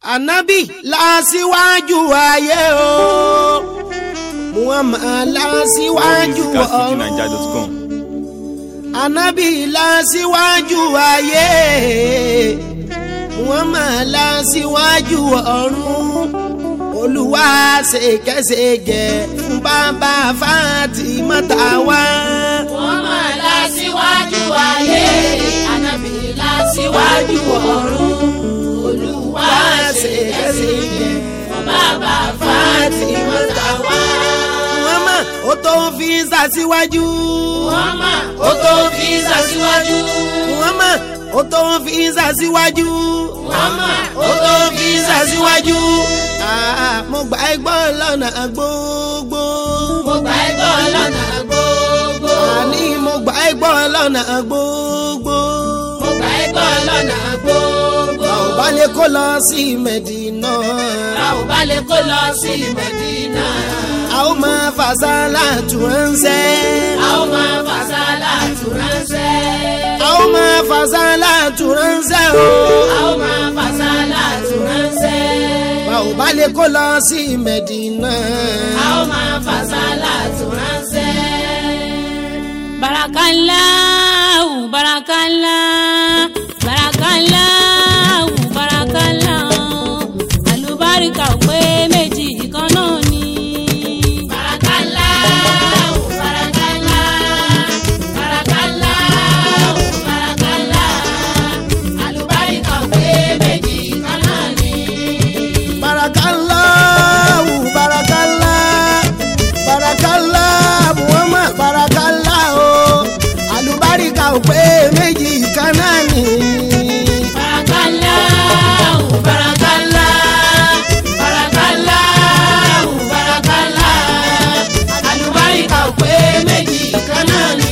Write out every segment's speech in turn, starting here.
ànábì lásìwájú ayé o muhammad lásìwájú ọ̀run musicalfujininja.com. ànábì lásìwájú ayé muhammad lásìwájú ọ̀run olúwa ṣèkẹ́ṣègẹ̀ fún bàbá Fátímátà wá. wọ́n máa la síwájú ayé ànábì la síwájú ọ̀run olúwa ṣèkẹ́ṣèkẹ́ fún bàbá Fátímátà wá. Muhammad ó tó fi ṣàṣìwájú. Muhammad ó tó fi ṣàṣìwájú. Muhammad ó tó fi ṣàṣìwájú. Muhammad ó tó fi ṣàṣìwájú. Ah, mo gbà ẹ́ gbọ́ lọ́nà gbogbo. mo gbà ẹ́ gbọ́ lọ́nà gbogbo. àní mo gbà ẹ́ gbọ́ lọ́nà gbogbo. mo gbà ẹ́ gbọ́ lọ́nà gbogbo. a ò bá lè kó lọ sí Mẹ̀dínà. a ò bá lè kó lọ sí Mẹ̀dínà. a ó máa fàṣálà tù ránṣẹ́. a ó máa fàṣálà tù ránṣẹ́. a ó máa fàṣálà tù ránṣẹ́ o. a ó máa fàṣálà tù ránṣẹ́. a ò bá lè kó lọ sí Mẹ̀dínà. a ó máa fàṣálà tù ránṣẹ́. barakallahu barakallahu barakallahu barakallahu alubarika ò pé méjì kan náà ni. barakallahu barakallahu barakallahu barakallahu alubarika ò pé méjì kan náà ni. barakallahu barakallah barakallah muhammad barakallah o alubarika ò pé méjì kan náà ni. Barakallahu, barakallahu, barakallahu, barakallahu. Àlùbáríkà ò pé méjì kan náà ni.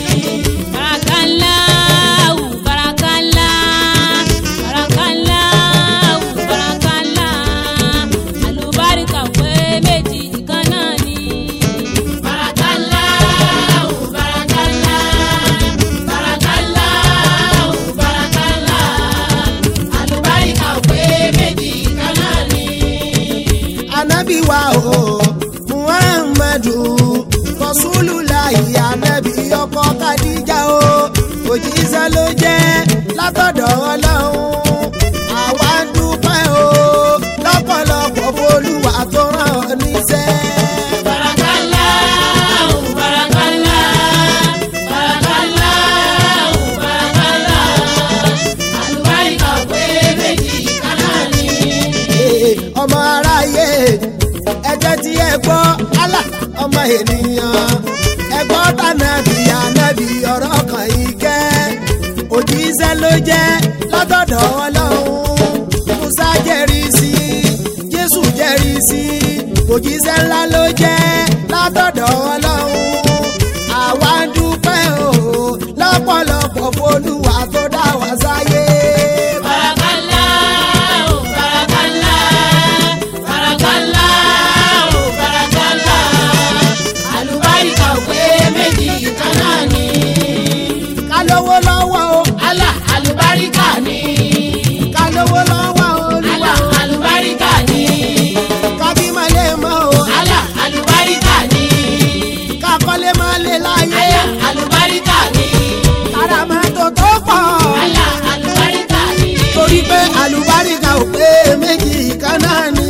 Barakallahu, barakallahu, barakallahu, barakallahu. Àlùbáríkà ò pé méjì kan náà ni. Barakallahu, barakallahu, barakallahu, barakallahu. Àlùbáríkà ò pé méjì kan náà ni. anabi wa o muhammadu rasulullahi anabi ọkọ kadija o òjíṣẹ́ ló jẹ́ látọ̀dọ̀ ọlọ́run àwa ń dúpẹ́ o lọ́pọ̀lọpọ̀ f'Olúwa tó rán ọ níṣẹ́. Barakallahu, barakallahu, barakallahu, barakallahu. Àlùbáríkà ò pé méjì kan náà ni. Ee, ọmọ aráyé ẹjẹ tí ẹ gbọ́ Allah ọmọ ènìyàn ẹ gbọ́ tànàbí ànàbí ọ̀rọ̀ kan ìkẹ́ òjíṣẹ́ ló jẹ́ látọ̀dọ̀ ọlọ́run Musa jẹ́rìí sí Jésù jẹ́rìí sí òjíṣẹ́ ńlá ló jẹ́ látọ̀dọ̀ ọlọ́run àwa ń dúpẹ́ o lọ́pọ̀lọpọ̀ f'Olúwa tó dá wa sáyé. Barakallahu, barakallahu, barakallahu, barakallahu. Àlùbáríkà ò pé méjì kan náà ni. ká lówó lọ́wọ́ o Allah àlùbáríkà ni. ká lówó lọ́wọ́ olúwa Allah àlùbáríkà ni. ká bímọ lè mọ o Allah àlùbáríkà ni. ká kọ́lé má lè láyé Allah àlùbáríkà ni. kára máa tó tó pọ̀ Allah àlùbáríkà ni. torí pé àlùbáríkà ò pé méjì kan náà ni.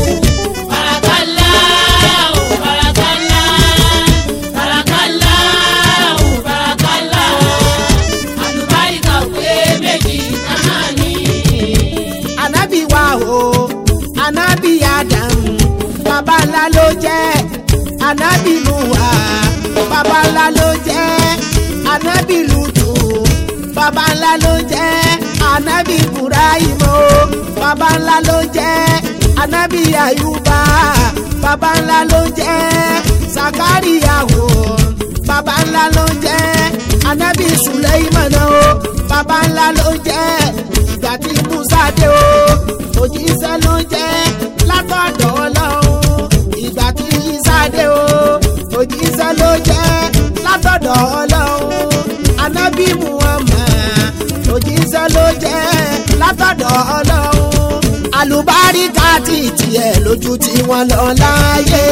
Barakallahu, barakallahu, barakallahu, barakallahu. Àlùbáríkà ò pé méjì kan náà ni. ànábì wa o ànábì adam baba ńlá ló jẹ́ ànábì nuwa baba ńlá ló jẹ́ ànábì lutu baba ńlá ló jẹ́ ànábì ibrahim o baba ńlá ló jẹ́ ànábì ayuba baba ńlá ló jẹ́ sakaria o baba ńlá ló jẹ́ ànábì suleiman o baba ńlá ló jẹ́ ìgbà tí musa dé o òjíṣẹ́ ló jẹ́ látọ̀dọ̀ ọlọ́run ìgbà tí isa dé o òjíṣẹ́ ló jẹ́ látọ̀dọ̀ ọlọ́run anábì muhammad òjíṣẹ́ ló jẹ́ látọ̀dọ̀ ọlọ́run àlùbáríkà ti tiẹ̀ lójú tí wọ́n lọ láàyè.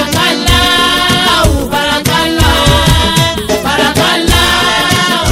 Barakallahu, barakallahu, barakallahu,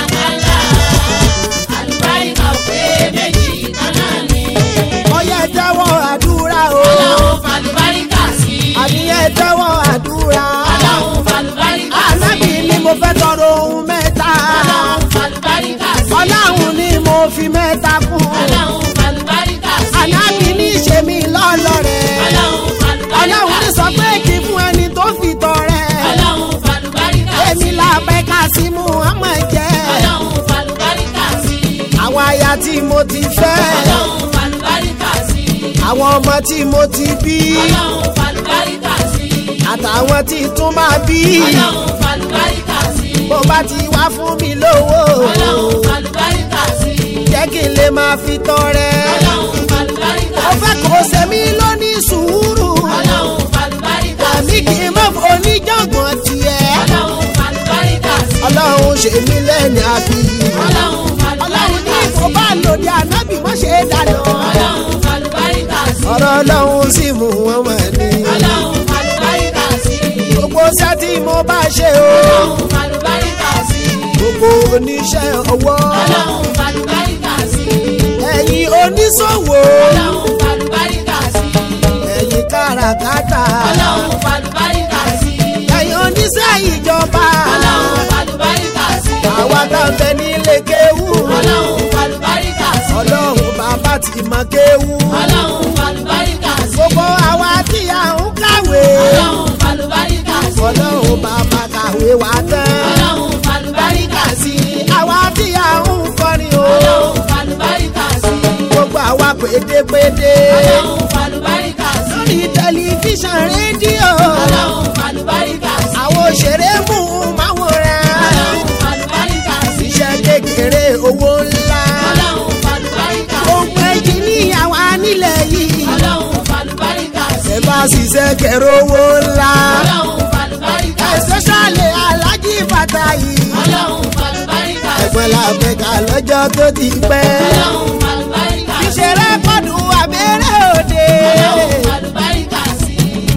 barakallahu. Àlùbáríkà ò pé méjì kan náà ni. ọyẹ tẹ́wọ́ àdúrà o Ọlọ́run fàlùbáríkà sí. àníyẹ tẹ́wọ́ àdúrà. Ọlọ́run fàlùbáríkà sí. ànábì ni mo fẹ́ tọrọ ohun mẹ́ta. Ọlọ́run fàlùbáríkà sí. ọlọ́run ni mo fi mẹ́ta kún. Ọlọ́run fàlùbáríkà sí. ànábì ní ṣe mí lọ́lọ́rẹ̀. Ọlọ́run fàlùbáríkà sí. ọlọ́run ní sọ pé kí fún ẹni tó fi tọrẹ. Ọlọ́run fàlùbáríkà sí. èmi la fẹ́ ká sí mú ọmọ jẹ́. Ọlọ́run fàlùbáríkà sí. àwọn aya tí mo ti fẹ́. Ọlọ́run fàlùbáríkà sí. àwọn ọmọ tí mo ti bí. Ọlọ́run fàlùbáríkà sí. àtàwọn tí tún máa bí. Ọlọ́run fàlùbáríkà sí. bó bá ti wá fún mi lówó. Ọlọ́run fàlùbáríkà sí. jẹ́ kí n lè máa fi tọrẹ. Ọlọ́run fàlùbáríkà ó sí. fẹ́ kó ṣe mí lóní sùúrù. Ọlọ́run fàlùbáríkà àmì sí. kì í mọ̀ fún oníjàngbọ̀n tiẹ̀. Ọlọ́run fàlùbáríkà sí. ọlọ́run ṣe mí lẹ́ni àbí. Ọlọ́run ọlọ́run ní fàlùbáríkà ìfò sí. bá lòdì ànábì mọ́ ṣe é dáná. Ọlọ́run fàlùbáríkà sí. ọ̀rọ̀ ọlọ́run sì mú wọn mọ̀ ní. Ọlọ́run fàlùbáríkà sí. gbogbo iṣẹ́ tí mo bá ṣe o. Ọlọ́run fàlùbáríkà sí. gbogbo oníṣẹ́ ọwọ́. Ọlọ́run fàlùbáríkà sí. ẹ̀yin oníṣòwò. Ọlọ́run fàlùbáríkà sí. ẹ̀yin káràkátà. Ọlọ́run fàlùbáríkà sí. ẹ̀yin oníṣẹ́ ìjọba. Ọlọ́run fàlùbáríkà sí. àwa tá ń bẹ nílé kéwú. Ọlọ́run fàlùbáríkà sí. ọlọ́run bàbá ti mọ kéwú. Ọlọ́run fàlùbáríkà sí. gbogbo àwa tí a ń kàwé. Ọlọ́run fàlùbáríkà sí. ọlọ́run bàbá kàwé wa tán. Ọlọ́run fàlùbáríkà sí. àwa tí a ń kọrin o. Ọlọ́run fàlùbáríkà sí. gbogbo àwa pédépédé. Ọlọ́run fàlùbáríkà sí. lórí tẹlifíṣàn rédíò. Ọlọ́run fàlùbáríkà sí. àwọn òṣèré mú máwòrán. Ọlọ́run fàlùbáríkà sí. iṣẹ́ kékeré owó ńlá. Ọlọ́run fàlùbáríkà sí. ohun èjì ní àwa nílẹ̀ yìí. Ọlọ́run fàlùbáríkà sí. ẹ bá ṣiṣẹ́ kẹrẹ owó ńlá. Ọlọ́run fàlùbáríkà sí. especially alájí bàtà yìí. Ọlọ́run fàlùbáríkà sí. ẹ̀gbọ́n làbẹ̀ká lọ́jọ́ tó ti pẹ́. Ọlọ́run fàlùbáríkà sí. ìṣeré pọ̀dù abẹ́rẹ́ òde. Ọlọ́run fàlùbáríkà sí.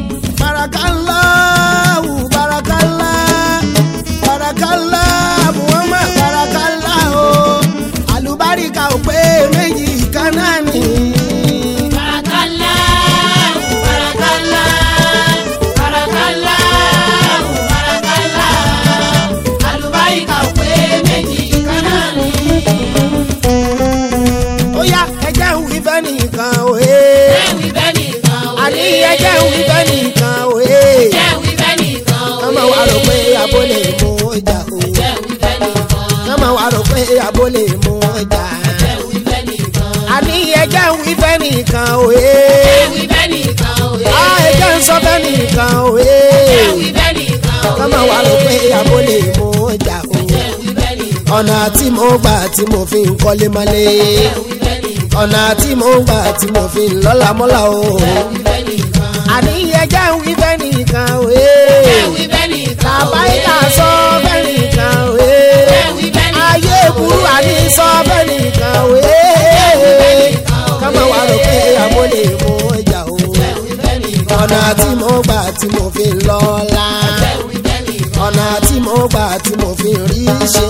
barakallahu barakallah barakallah muhammad barakallah o alubarika ò pé méjì kan náà ni. Barakallahu, barakallahu, barakallahu, barakallahu. Àlùbáríkà ò pé méjì kan náà ni. ó yá ẹjẹ́ ń wí fẹ́ nìkan o ee. Jẹ́wìí bẹ́ẹ̀ nìkan ò àní lè. ẹjẹ́ ń wí fẹ́ nìkan o ee. Jẹ́wìí bẹ́ẹ̀ nìkan ò lè. kọ́mọ wa rò pé abólè mú ọjà o. Jẹ́wìí bẹ́ẹ̀ nìkan. kọ́mọ wa rò pé abólè mú ọjà. Jẹ́wìí bẹ́ẹ̀ nìkan. àní ẹjẹ́ ń wí fẹ́ nìkan o ee. Jẹ́wìí bẹ́ẹ̀ nìkan ò lè. a ẹjẹ́ ń sọ fẹ́ nìkan o ee. Jẹ́wìí bẹ́ẹ̀ nìkan ò lè. kọ́mọ wa rò pé abólè mú ọjà o. Jẹ́wìí bẹ́ẹ̀ nìkan. ọ̀nà tí mo gbà tí mo fi ń kọ́lé mọ́lé. Jẹ́wìí bẹ́ẹ̀ nìkan. ọ̀nà tí mo gbà tí mo fi ń lọ́lá mọ́lá o. Jẹ́wìí bẹ́ẹ̀ nìkan. àní ẹjẹ́ ń wí fẹ́ nìkan o ee. Jẹ́wìí bẹ́ẹ̀ nìkan ò lè. làbáyíká sọ fẹ́ nìkan o ee. Jẹ́wìí bẹ́ẹ̀ nìkan. ayé burú àní sọ fẹ́ nìkan o ee. kọ́mọ wa rò pé abólè mú ọjà o. Jẹ́wìí bẹ́ẹ̀ nìkan. ọ̀nà tí mo gbà tí mo fi ń lọ́lá. Jẹ́wìí bẹ́ẹ̀ nìkan. ọ̀nà tí mo gbà tí mo fi ń rí ṣe.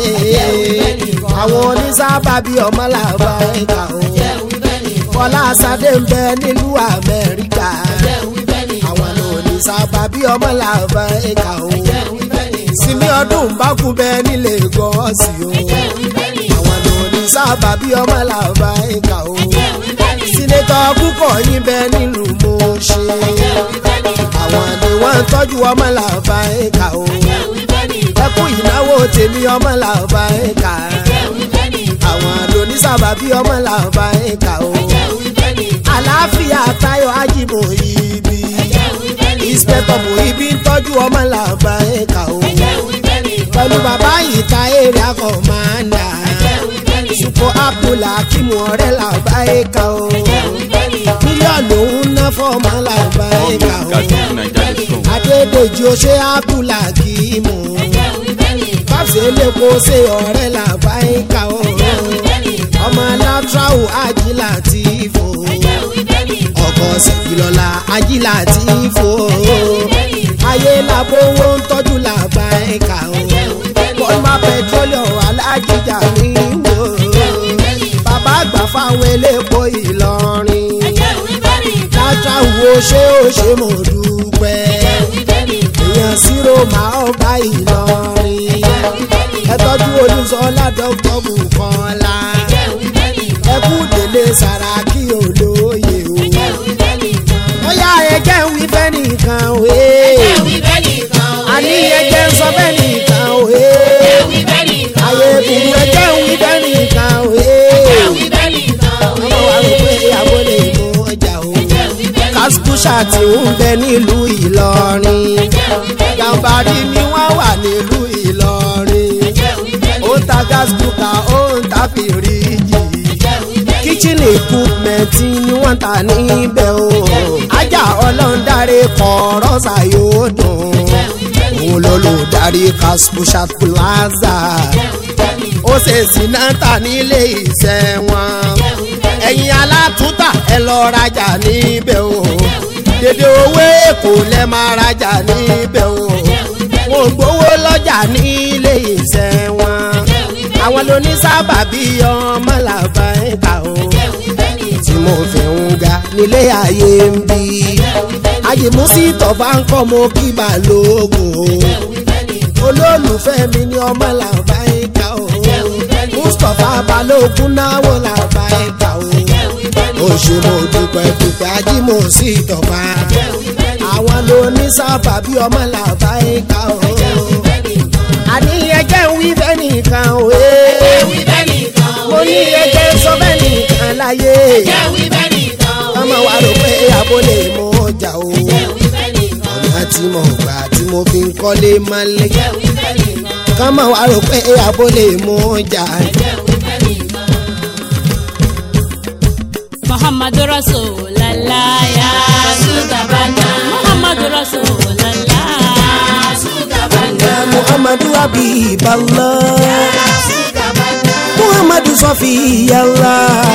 àwọn onísábàbí ọmọ làbá ẹ̀ka o. Jẹ́wìí bẹ́ẹ̀ nìkan. Fọlá Ṣadé ń bẹ nílùú Amẹ́ríkà. Jẹ́wìí bẹ́ẹ̀ nìkan. àwọn onísábàbí ọmọ làbá ẹ̀ka o. Jẹ́wìí bẹ́ẹ̀ nìkan. sinmi ọdún bá kú bẹ nílé gọ́ọ̀sì o. Jẹ́wìí bẹ́ẹ̀ nìkan. àwọn onísábàbí ọmọ làbá ẹ̀ka o. Jẹ́wìí bẹ́ẹ̀ nìkan. sínétọ̀ púpọ̀ yín bẹ nílùú Mọ̀ṣẹ́. Jẹ́wìí bẹ́ẹ̀ nìkan. àwọn ni wọ́n ń tọ́jú ọmọ làbá ẹ̀ka o. Jẹ́wìí bẹ́ẹ̀ nìkan. ẹkú ìnáwó tèmi ọmọ làbá ẹ̀ka. Jẹ́wìí bẹ́ẹ̀ nìkan. àwọn onísábàbí ọmọ làbá ẹ̀ka o. Jẹ́wìí bẹ́ẹ̀ nìkan. àlàáfíà Táyọ̀ Ajímọ̀ ibi. Jẹ́wìí bẹ́ẹ̀ nìkan. ìspẹ́tọ̀ mọ̀ ibi ń tọ́jú ọmọ làbá ẹ̀ka o. Jẹ́wìí bẹ́ẹ̀ nìkan. pẹ̀lú bàbá ìta èrè akọ̀mọ́ndà. Jẹ́wìí bẹ́ẹ̀ nìkan. Ṣùpọ̀ Abdullah Akimu ọ̀rẹ́ làbá ẹ̀ka o. Jẹ́wìí bẹ́ẹ̀ nìkan. mílíọ̀nù ń ná fọ́ọ̀mù làbá ẹ̀ka o. Gàdúrà Adédèjì ó ṣe Abdullah Akimu. Jẹ́wìí bẹ́ẹ̀ nìkan. Fáṣe lẹ́kọ̀ọ́ ṣe ọ̀rẹ́ làbá ẹ̀ka o. Jẹ́wìí bẹ́ẹ̀ nìkan. ọmọ Látràù Ajílà ti fò. Jẹ́wìí ṣèkìlọ́lá ajílà tí ń fò ayé làbówó ń tọ́jú làbá ẹ̀ka o bọ́lá pẹtrólíọ̀ alájíjà ní wò bàbá àgbà fáwọn elépo ìlọrin lájà wo ṣé ó ṣe mo dúpẹ́ èèyàn sírò máa ń bá ìlọrin ẹ tọ́jú olùsọ́lá dọ́kítọ́ bùkọ́lá ẹ kú délé sàràkí olóye o ó yá ẹjẹ́ ń wí fẹ́ nìkan o àní ẹjẹ́ ń sọ fẹ́ nìkan o ayé burú ẹjẹ́ ń wí fẹ́ nìkan o ọmọ wa rò pé ìyàwó lè mú ọjà o kásíkúṣà tí ń bẹ nílùú ìlọrin gàmbàrí ni wọ́n wà nílùú ìlọrin ó ń ta gas cooker ó ń ta fìríjì kitchen equipment ni wọ́n ta níbẹ̀ o ajá ọlọ́ndarí kọ̀ọ̀rọ̀ ṣàyò dùn òun ló lò darí kásíkúṣà plaza ó ṣe sinata nílé iṣẹ́ wọn ẹ̀yin alátúntà ẹ lọ rajà níbẹ̀ o dédé owó èkó lẹ máa rajà níbẹ̀ o wọn ò gbowó lọ́jà nílé iṣẹ́ wọn àwọn ló ní sábàbí ọmọ làbá ẹ̀ka o tí mo fi ń ga nílé ayé ń bí ayé mú sí tọ́ba ń kọ́ mo kí balógun o olólùfẹ́ mi ní ọmọ làbá ẹ̀ka o mustapha balógun náwó làbá ẹ̀ka o ó ṣe mo dúpẹ́ dúpẹ́ ajímọ̀ sí tọ́ba àwọn ló ní sábàbí ọmọ làbá ẹ̀ka o àní ẹjẹ́ ń wí fẹ́ nìkan o mo ní ẹjẹ́ ń sọ fẹ́ nìkan láyé ọmọ wa rò pé àbó lè mú ọjà o ọ̀nà tí mo gbà tí mo fi ń kọ́lé mọ́lẹ̀ kọ́mọ wa rò pé àbó lè mú ọjà. Muhammadu Rasulallah ya Sugabana Muhammadu Rasulallah muhammadu habiballah muhammadu sọfiyallah.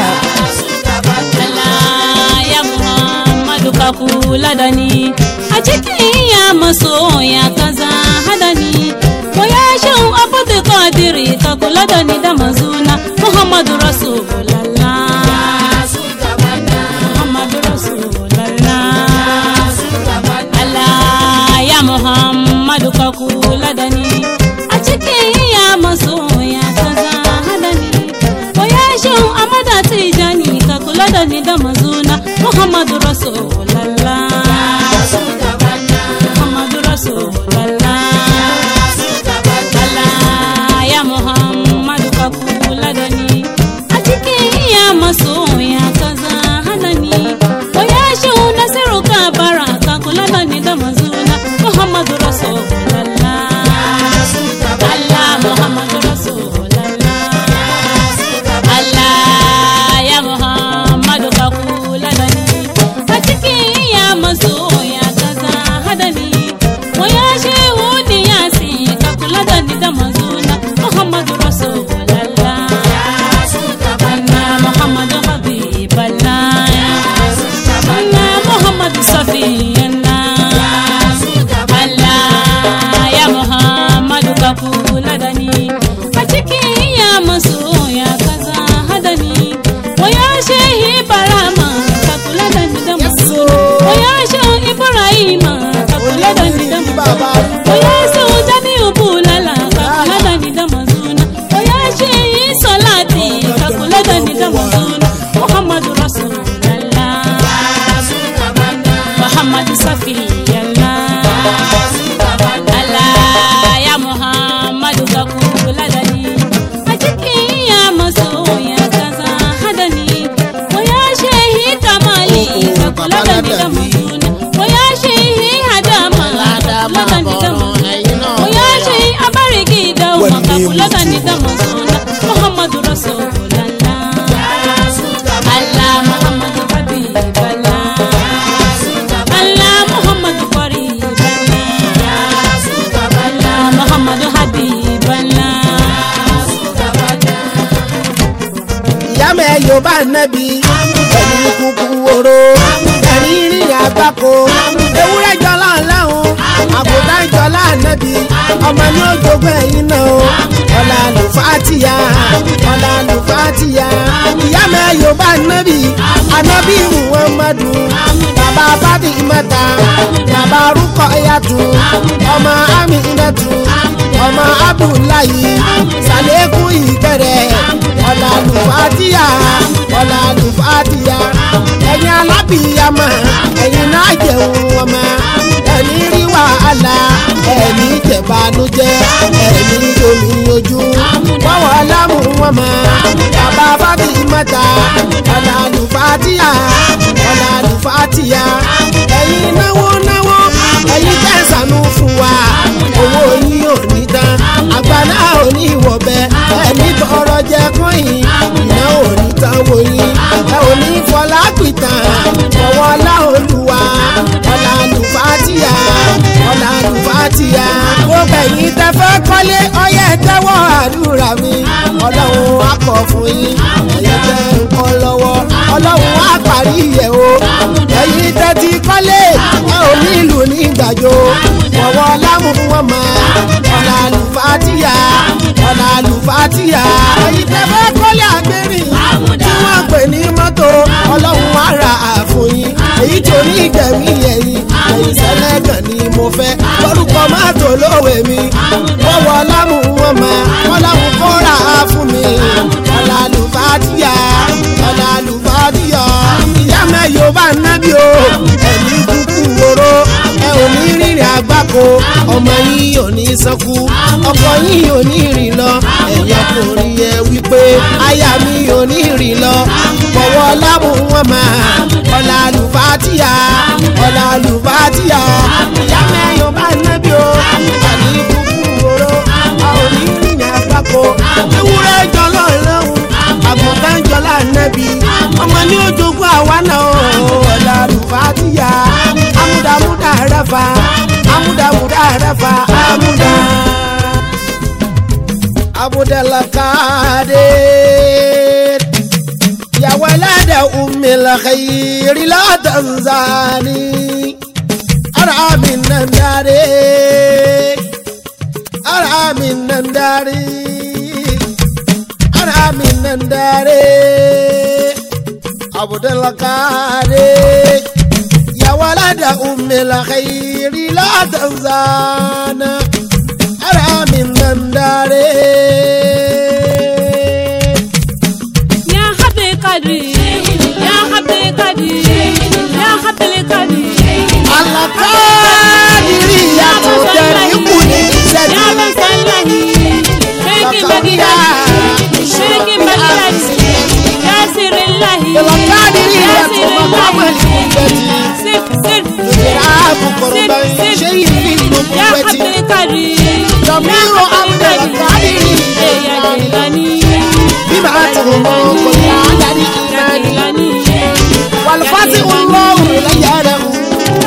Allah ya Muhammadu ka kula da ni a cikin ya masoya kaza hada ni ko ya shan abu da kadiri ka kula da ni da mazuna Muhammadu Rasulallah Muhammadu Rasulallah Allah ya Muhammadu ka kula da ni a cikin ya masoya kaza hada ni ko ya shan amada tijani ka kula da ni da mazuna Muhammadu Rasulallah Muhammadu Rasulallah Allah ya Muhammadu ka kula da ni a cikin iya masoya kaza hada ni ko ya shan nasiru ka bara ka kula da ni da mazuna Muhammadu Rasulallah Allah Muhammadu Rasulallah Allah ya Muhammadu ka kula da ni a cikin iya masoya kaza hada ni ko ya shehu ni ya si ka kula da ni da mazuna Muhammadu Rasulallah Allah Muhammadu Habiballah Allah Muhammadu Safiyallah Allah ya Muhammadu ka kula da ni a cikin ya masoya kaza hada ni wa ya shehi barama ka kula da ni da mazuna wa ya shehi ibrahima ka kula da ni da mazuna wa ya sau jami'u bulala ka kula da ni da mazuna wa ya shehi salati ka kula da ni da mazuna muhammadu rasulallah muhammadu safiyallah Allah ya Muhammadu ka kula da ni a cikin ya masoya kaza hada ni ko ya shehi kamali ka kula da ni da mazuna ko ya shehi hadama ka kula da ni da mazuna ko ya shehi abarigi da ka kula da ni da mazuna Muhammadu Rasulullah Allah Muhammadu Habiballah Allah Muhammadu Qariballah Allah Muhammadu Habiballah ìyá mẹ́ yorùbá nẹ́bi ẹ̀rí kúkú oró ẹ̀rí ọmọ ní ojogún ẹ̀yin náà o ọ̀là lùfàtìyà ọ̀là lùfàtìyà ìyá mẹ́yọ̀ bá nábì ànábì muhammadu bàbá bàdì mẹ́ta bàbá rúkọ ẹ̀yàtù ọmọ aminatu ọmọ abdullahi sàlékún ìkẹrẹ ọ̀là lùfàtìyà ọ̀là lùfàtìyà ẹ̀yin alábìyàmọ̀ ẹ̀yin náà jẹun ọmọ ẹ̀ní rí wàhálà ẹ̀ní jẹ̀bánújẹ́ ẹ̀ní omi ojú wọ́wọ́ lámù wọn mọ́ bàbá bàbí mẹ́ta ọ̀là lùfàtìyà ọ̀là lùfàtìyà ẹ̀yin náwó náwó ẹ̀yin tẹ̀sánú fún wa owó yín ò ní tán àgbàlá ò ní ìwọ̀bẹ ẹ̀ní tọrọ jẹ kọ́yìn iná ò ní tán wòyìn ẹ ò ní fọlá pìtàn ọwọ́ láolúwa ọ̀là lùfàtìyà ọ̀là lùfàtìyà gbogbo ẹ̀yin tẹ́ fẹ́ kọ́lé ọyẹ́ tẹ́wọ́ àdúrà mi ọlọ́run á kọ̀ fún yín ẹ̀yin tẹ́ ń kọ́ lọ́wọ́ ọlọ́run á parí ẹ̀ o ẹ̀yin tẹ́ ti kọ́lé ẹ ò ní ìlú ní ìgbàjọ ọwọ́ lámù wọn mọ́ ọ̀là lùfàtìyà ọ̀là lùfàtìyà ẹ̀yin tẹ́ fẹ́ kọ́lé àgbẹ̀rìn tí wọ́n pè ní mọ́tò ọlọ́run á ra àfún yín èyí tó ní ìgbẹ̀mí ẹ̀yìn ẹ̀yìn sẹ́lẹ̀gàn ni mo fẹ́ lórúkọ mọ́tò lówe mi wọ́wọ́ lámù wọn mọ́ ọlọ́run kó ra fún mi ọ̀là lùfàtìyà ọ̀là lùfàtìyà ìyá mẹ́yọ̀ bá nábì o ẹ̀mí kúkú woro ẹ ò ní rìnrìn àgbákò ọmọ yín ò ní sọkú ọkọ yín ò ní rìn lọ ẹ̀yìn ọkùnrin yẹ wípé aya mi ò ní rìn lọ bọ̀wọ̀ lámù wọn mọ́ ọ̀là lùfàtìyà ọ̀là lùfàtìyà ìyá mẹ́yọ̀ bá nábì o ẹ̀mí kúkú woro a ò ní rìnrìn àgbákò ewúrẹ́ jọlọ́ lọ́hùn àgùntàn jọlá nẹ́bí ọmọ ní ojoogun àwa náà ọ̀là lùfàtìyà amúdàmúdà rẹ̀fà amúdàmúdà rẹ̀fà amúdà. abudalakade yawalada umilakayiri la tanzani aramin nandare aramin nandare aramin nandare abudalakade yawalada umilakayiri la tanzana aramin nandare. يا حبل قدري يا حبل قدري يا حبل قدري alakadiri yàtọ̀ tẹ̀lé kù ní يا sẹ́dí. من سلني شيك بقدري شيك بقدري يا سر الله alakadiri يا yàtọ̀ سر mọ̀mọ́ الله ní sẹ́dí. سر سر ìrààbù kọ̀rọ̀bà ṣé ìfi nù يا pẹ̀tì. حبل قدري Jamiu Abdulkadiri. يا جيلاني bí màá ti mọ̀ kò ní àdáni يا ìmánì. جيلاني wàlúfàtì olóhùn lẹ́yà rẹ̀ hù.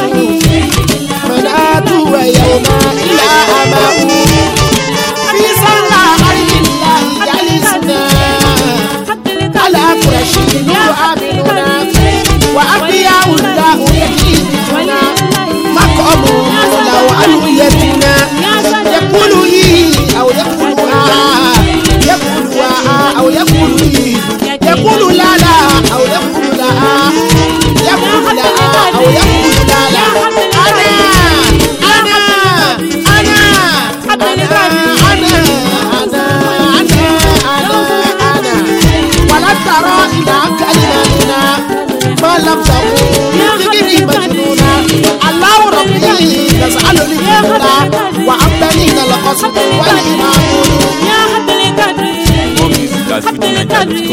mọ̀nàtú ẹ̀yẹ̀wò náà ilà àmàhù. fi sọ́nà àríyìnlá ìyálì sinà. على قريش يعاملون وأنبياء الله يكيدون مقام لو ألويتنا يقول إيه أو يقول آه يقول آه أو يقول إيه يقول لا لا أو يقول لا يقول لا أو يقول لا لا أنا أنا أنا أنا أنا أنا أنا أنا ولا ترى إلى كلماتنا ما لم تكن بذكر مجنونا الله ربي نسأل الهدى وأبنينا القصد والإمام يا حبل قدري More music at حبل قدري